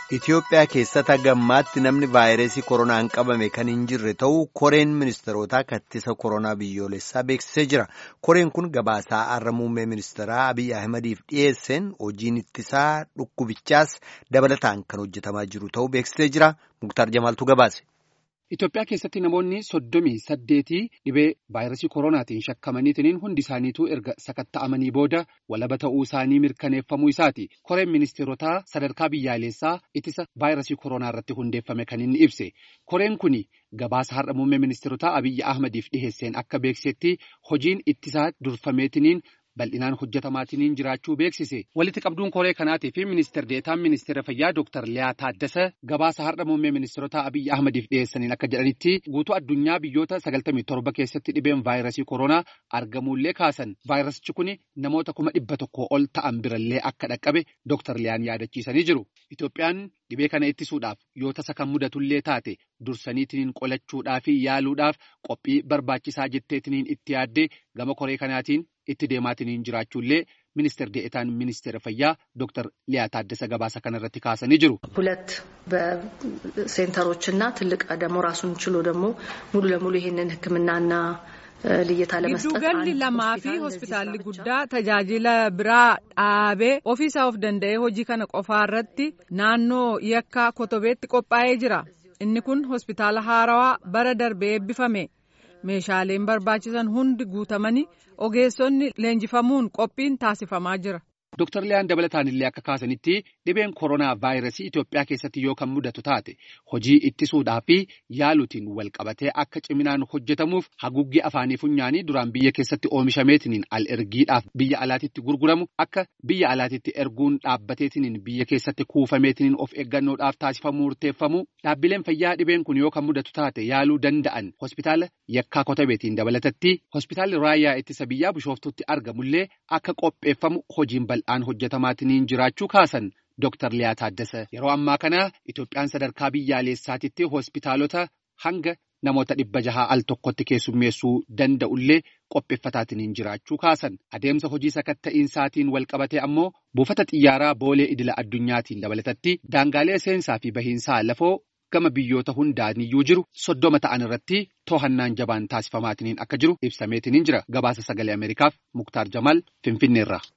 Itoophiyaa keessatti gammaatti namni vaayirasii koronaan qabame kan hin jirre ta'uu koreen ministeerotaa kattisa koronaa biyyoolessaa beeksisee jira. Koreen kun gabaasaa har'a muummee ministeeraa Abiyyi Ahmadiif dhiyeesseen hojiin ittisaa dhukkubichaas dabalataan kan hojjetamaa jiru ta'uu beeksisee jira. Muktaar Jamaaltu gabaase. Itoophiyaa keessatti namoonni soddomii saddeetii dhibee vaayirasii koronaatiin shakkamaniitiin hundi isaaniituu erga sakatta'amanii booda walaba ta'uu isaanii mirkaneeffamuu isaati. Koreen ministeerotaa sadarkaa biyyaalessaa ittisa vaayirasii koronaa irratti hundeeffame kan inni ibse. Koreen kun gabaasa har'a muummee ministeerotaa Abiyyi Ahmadiif dhiheesseen akka beeksisetti hojiin ittisaa durfameetiniin bal'inaan hojjetamaatiin jiraachuu beeksise. Walitti qabduun koree kanaatii fi ministeer deetaan ministeera fayyaa Dr. Liyaa Taaddasa gabaasa har'a muummee ministeerotaa Abiyyi Ahmadiif dhiyeessaniin akka jedhanitti guutuu addunyaa biyyoota 97 keessatti dhibeen vaayirasii koronaa argamuullee kaasan. Vaayirasichi kun namoota kuma dhibba tokko ol ta'an birallee akka dhaqqabe Dr. Liyaan yaadachiisanii jiru. Itoophiyaan dhibee kana ittisuudhaaf yoo tasa kan mudatullee taate dursaniitiin qolachuudhaa fi yaaluudhaaf qophii barbaachisaa jetteetiniin itti yaaddee gama koree kanaatiin itti deemaatiin jiraachuullee ministeer deetaan ministeera fayyaa ዶክተር ሊያ ታደሰ ገባሳ ከነረት ካሰን ይጅሩ ሁለት በሴንተሮች እና ትልቅ ደግሞ ራሱን ችሎ ደግሞ ሙሉ ለሙሉ ይሄንን ሕክምናና ልየታ ለመስጠት Gidduugalli lamaa fi hospitaalli guddaa tajaajila biraa dhaabee ofiisaa of danda'ee hojii kana qofaa irratti naannoo yakkaa kotobeetti qophaa'ee jira. Inni kun hospitaala haarawaa bara darbee eebbifame. Meeshaaleen barbaachisan hundi guutamanii ogeessonni leenjifamuun qophiin taasifamaa jira. Dr. Liyaan dabalataan illee akka kaasanitti dhibeen koronaa vaayirasii Itoophiyaa keessatti yoo kan mudatu taate hojii ittisuudhaa fi yaaluutiin wal qabatee akka ciminaan hojjetamuuf haguuggii afaanii funyaanii duraan biyya keessatti oomishameetiniin al ergiidhaaf biyya alaatitti gurguramu akka biyya alaatitti erguun dhaabbateetiniin biyya keessatti kuufameetiniin of eeggannoodhaaf taasifamuu murteeffamu dhaabbileen fayyaa dhibeen kun yoo kan mudatu taate yaaluu danda'an hospitaala yakkaa kotabeetiin dabalatatti hospitaalli raayyaa ittisa biyyaa bishooftutti argamullee akka qopheeffamu hojiin bal'aan hojjetamaatiin jiraachuu kaasan Dr. Liyaa Taaddasa. Yeroo ammaa kana Itoophiyaan sadarkaa biyyaalessaatitti hospitaalota hanga namoota dhibba jahaa al tokkotti keessummeessuu danda'ullee qopheeffataatiin jiraachuu kaasan. Adeemsa hojii sakatta'iinsaatiin wal qabatee ammoo buufata xiyyaaraa boolee idila addunyaatiin dabalatatti daangaalee seensaa fi bahiinsaa lafoo gama biyyoota hundaaniyyuu jiru soddoma ta'an irratti to'annaan jabaan taasifamaatiin akka jiru ibsameetiin jira. Gabaasa sagalee Ameerikaaf Muktaar Jamaal Finfinneerraa.